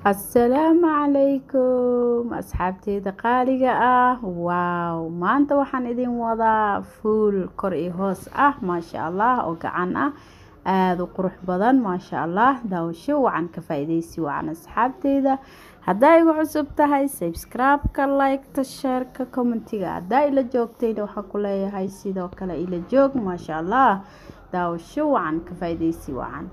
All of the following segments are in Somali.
assalaamu calaykum asxaabteyda qaaliga ah waaw maanta waxaan idin wadaa fuul kor iyo hoos ah maasha allah oo gacan ah aada u qurux badan maasha allah daawasho wacan ka faa-ideysi wacan asxaabteyda haddaa igu cusub tahay sabscribe-ka like-ta sheerka commentiga haddaa ila joogtayna waxaa ku leeyahay sidoo kale ila joog maasha allah daawasho wacan ka faa-ideysi wacan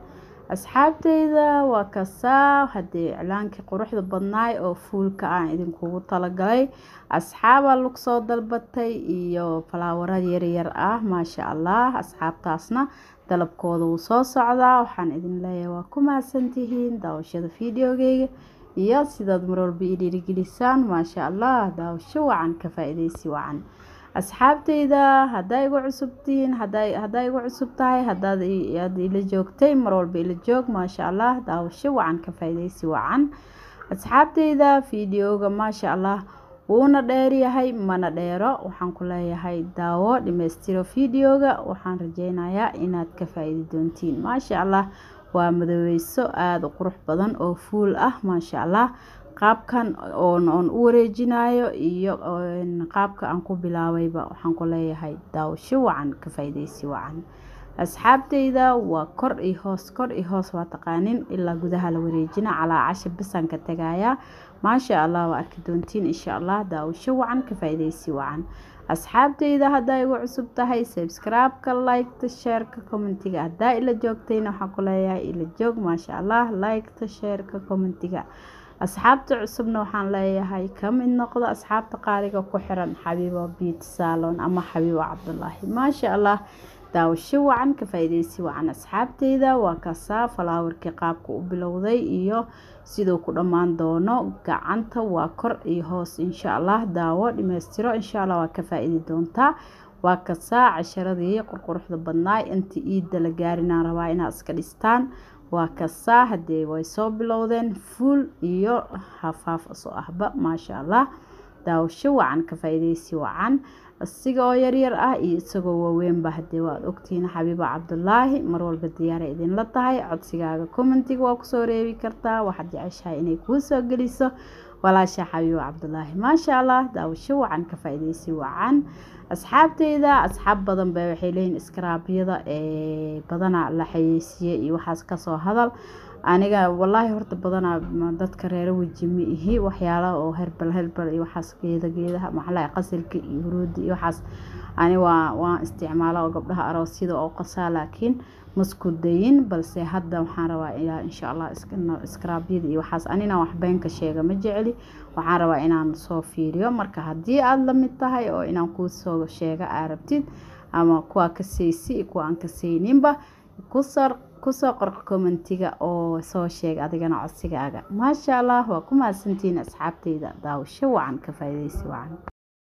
asxaabteyda waa kasaa haddii iclaankii quruxda badnaay oo fuulka aan idinkugu talagalay asxaabaa lagu soo dalbatay iyo falaawara yaryar ah maasha allah asxaabtaasna dalabkooda wuu soo socdaa waxaan idin leeyahay waa ku mahadsantihiin daawashada videogeyga iyo sidaad marwalba i dhiirigelisaan maasha allah daawasho wacan ka faa-ideysi wacan asxaabteyda haddaa igu cusubtihiin haddaa igu cusub tahay hadaad ila joogtay marwalba ila joog maasha allah daawasho wacan ka faa-ideysi wacan asxaabteyda videoga maasha allah wuuna dheeryahay mana dheero waxaan ku leeyahay daawo dhimeystiro videoga waxaan rajeynayaa inaad ka faa-iidi doontiin maasha allah waa madoweyso aada u qurux badan oo fuul ah maasha allah qaabkan oon oon u wareejinayo iyo qaabka aan ku bilaabayba waxaan ku leeyahay daawasho wacan ka faa-ideysi wacan asxaabteyda waa kor iyo hoos kor iyo hoos waa taqaanin ilaa gudaha la wareejina calaa casha bisaan ka tagayaa maasha allah waa arki doontiin insha allah daawasho wacan ka faa-ideysi wacan asxaabteyda haddaa igu cusub tahay sabscribe-ka like-ta sheerka commentiga haddaa ila joogtayna waxaan ku leeyahay ila joog maasha allah like-ta sheerka commentiga asxaabta cusubna waxaan leeyahay ka mid noqdo asxaabta qaaliga ku xiran xabiibo biit salon ama xabiibo cabdulaahi maasha allah daawasho wacan ka faa-ideysi wacan asxaabteyda waa kasaa falaawarkii qaabka u bilowday iyo siduu ku dhammaan doono gacanta waa kor iyo hoos insha allah daawo dhimeystiro insha allah waa ka faa-iidi doontaa waa kasaa casharadii qurquruxda badnaay inta iidda la gaarinaan rabaa inaad iska dhistaan waa kasaa haddee way soo bilowdeen fuul iyo hafaaf soo ahba maasha allah daawasho wacan ka faa-ideysi wacan isiga oo yaryar ah iyo isagoo waaweynba haddee waad ogtihiin xabiibo cabdulaahi marwalba diyaara idinla tahay codsigaaga commentiga waa kusoo reebi kartaa waxaad jeceshahay inay kuu soo geliso walaasha xabiibo cabdulaahi maasha allah daawasho wacan ka faa-ideysi wacan asxaabteyda asxaab badan ba waxay leeyihin iskaraabyada ee badana la xayeysiiyey iyo waxaas kasoo hadal aniga walaahi horta badanaa dadka reero weji ma ihi waxyaalaha oo herbal herbal iyo waxaas geeda geedaha maxlaa qasilka iyo huruudi iyo waxaas ani waa waan isticmaala oo gabdhaha aroosyada oo qasaa laakiin masku dayin balse hadda waxaan rabaa ilaa insha allah iskaraabyada iyo waxaas anina wax beenka sheega ma jeceli waxaan rabaa inaan soo fiiriyo marka haddii aada lamid tahay oo inaan kuu soo sheega aa rabtid ama kuwaa kasaysi kuwa aan kasayninba kusar kusoo qor commentiga oo soo sheeg adigana codsigaaga maasha allah waa ku mahadsantihiin asxaabteyda daawasho wacan ka faa-ideysi wacan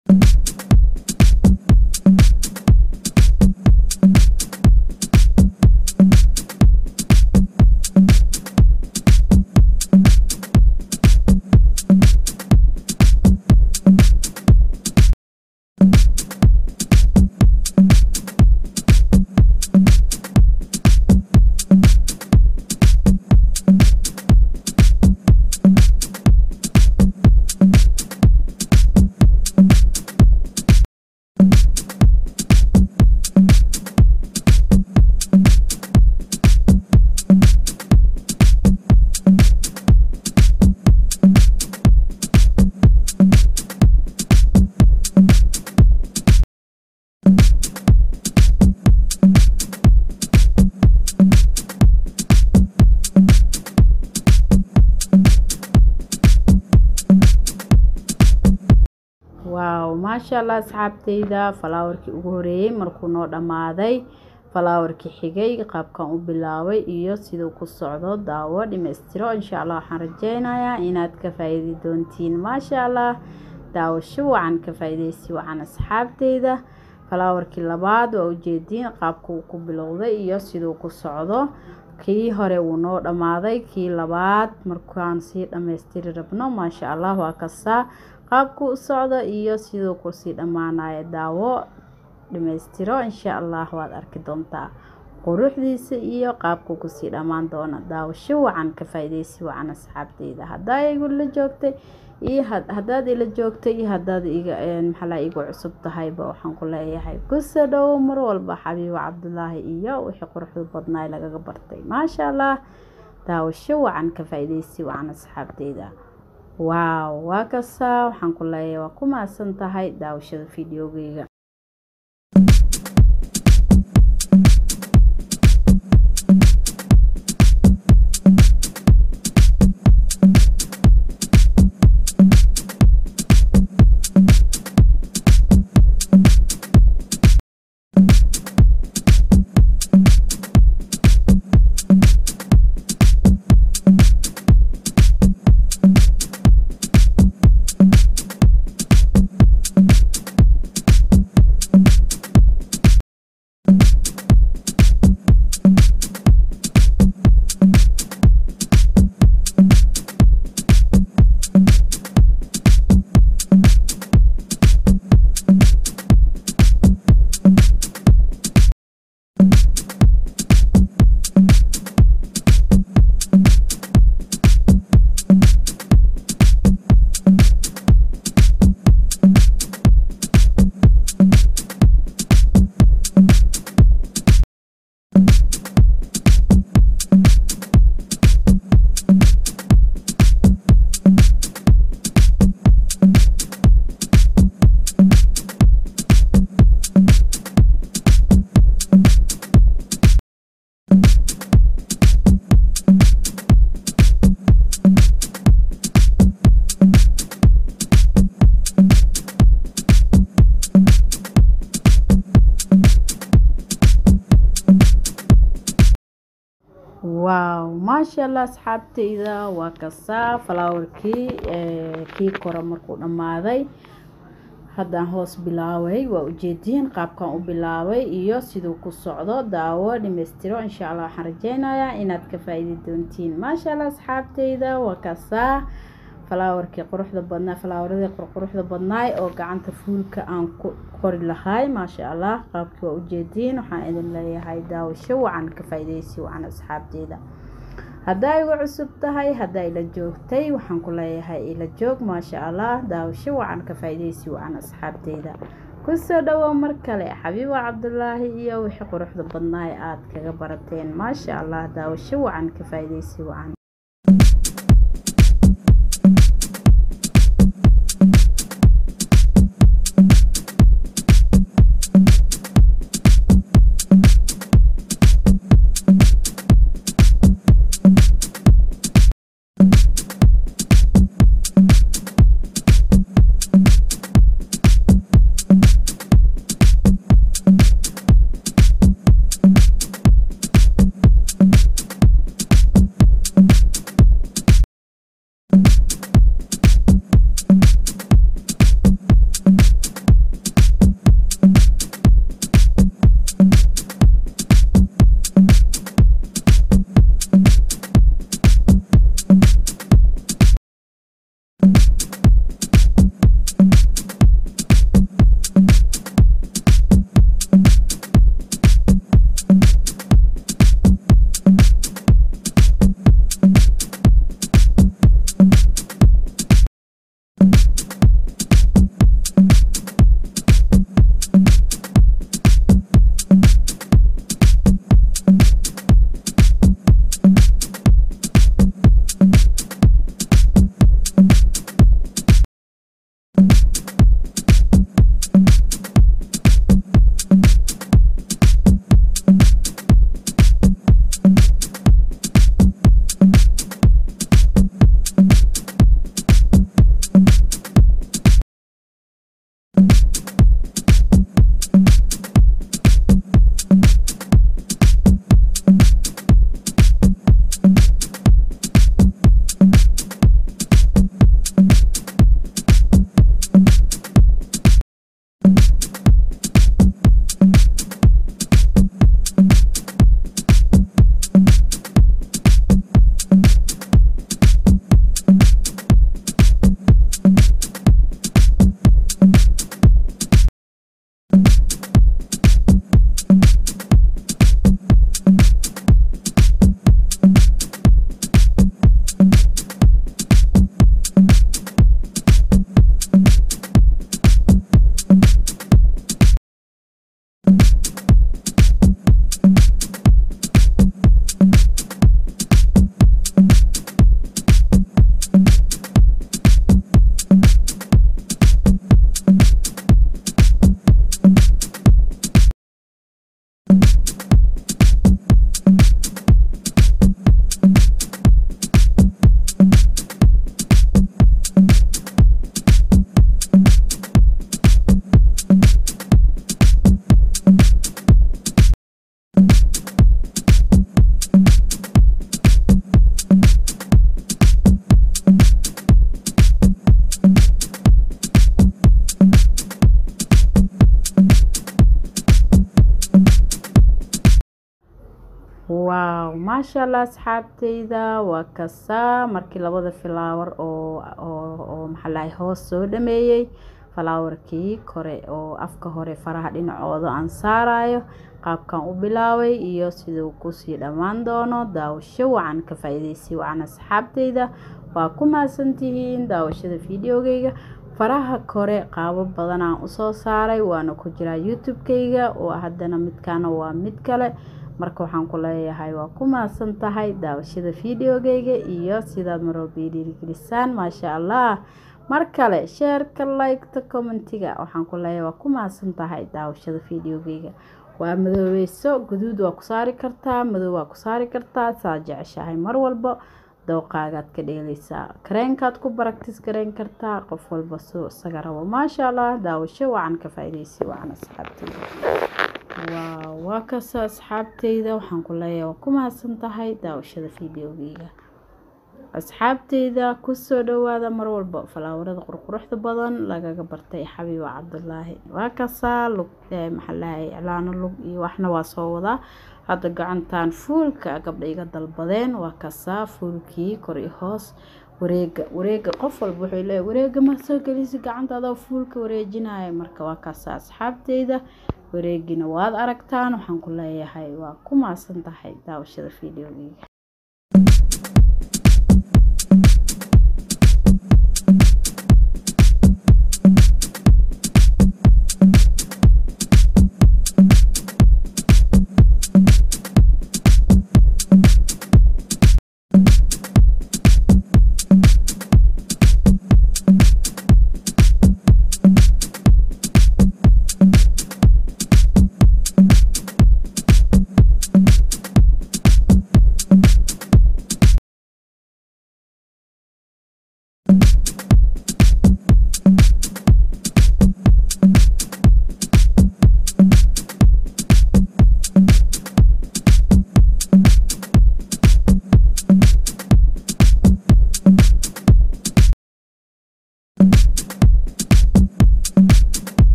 waaw maasha allah asxaabteyda falaawarkii ugu horeeyey markuu noo dhammaaday falaawarkii xigay qaabkan u bilaabay iyo siduu ku socdo daawo dhimeystiro insha allah waxaan rajeynayaa inaad ka faa-iidi doontiin maasha allah daawasho wacan ka faa-ideysi wacan asxaabteyda falaawarkii labaad waa ujeediin qaabka uu ku bilowday iyo siduu ku socdo kii hore wuu noo dhammaaday kii labaad markaan sii dhammaystiri rabno maasha allah waa kasaa qaabku u socdo iyo siduu kusii dhammaanayo daawo dhammaystiro insha allah waad arki doontaa quruxdiisa iyo qaabku kusii dhammaan doona daawasho wacan ka faa-ideysi wacan asxaabteyda haddaa igu la joogtay iyo haddaad ila joogtay iyo haddaad iga maxalaa igu cusub tahayba waxaan ku leeyahay kusoo dhowo mar walba xabiibo cabdulaahi iyo wixii quruxda badnaay lagaga bartay maasha allah daawasho wacan ka faa-ideysi wacan asxaabteyda waaw waa kasaa waxaan ku leeyahay waa ku mahadsan tahay daawashada fideogeyga waaw maasha allah asxaabteyda waa kasaa falaawarkii kii kore markuu dhammaaday haddaan hoos bilaabay waa ujeediin qaabkan u bilaabay iyo siduu ku socdo daawo dhamaystiro insha allah waxaan rajeynayaa inaad ka faa-iidi doontiin maasha allah asxaabteyda waa kasaa falaawarkii quruxda badnaa falaawaradii qurquruxda badnaay oo gacanta fuulka aan ku qori lahay maasha allah qaabkii waa ujeediin waxaan idin leeyahay daawasho wacan ka faa-ideysi wacan asxaabteyda haddaa igu cusub tahay haddaa ila joogtay waxaan ku leeyahay ila joog maasha allah daawasho wacan ka faa-ideysi wacan asxaabteyda kusoo dhawow mar kale xabiibo cabdulaahi iyo wixii quruxda badnaay aada kaga barateen maasha allah daawasho wacan ka faa-ideysi wacan waaw maasha allah asxaabteyda waa kasaa markii labada filaawar oo oo maxaa lahay hoos soo dhameeyey falaawarkii kore oo afka hore faraha dhinacooda aan saarayo qaabkan u bilaabay iyo siduu kusii dhammaan doono daawasho wacan ka faa-iideysi wacan asxaabteyda waa ku mahadsantihiin daawashada videogeyga faraha kore qaabo badan aan usoo saaray waana ku jiraa youtube-keyga oo haddana midkaana waa mid kale marka waxaan ku leeyahay waa ku mahadsan tahay daawashada videogeyga iyo sidaad marwalba dhiirigelisaan maasha allah mar kale sheerka liketa commentiga waxaan ku leeyahay waa ku mahadsan tahay daawashada videogeyga waa madoobeyso guduud waa ku saari kartaa madow waa ku saari kartaa saa jeceshahay mar walba dooqaagaad ka dheeleysaa kareenkaad ku baraktis gareyn kartaa qof walba soo isaga rabo maasha allah daawasho wacan ka faa-ideysi wacan asxaabteyda waaw waa kasta asxaabteyda waxaan ku leeyahay waa ku mahadsan tahay daawashada videogeyga asxaabteyda kusoo dhawaada mar walba falaawarada qurquruxda badan lagaga bartay xabiiba cabdulaahi waa kasaa lug maxaalahay iclaano lug iyo waxna waa soo wadaa hadda gacantan fuulka gabdha iga dalbadeen waa kasaa fuulkii kor iyo hoos wareega wareega qof walba wuxuu leeyahy wareega ma soo gelisi gacanta adoo fuulka wareejinaya marka waa kasaa asxaabteyda wareegina waad aragtaan waxaan ku leeyahay waa ku maasan tahay daawashada videogeyga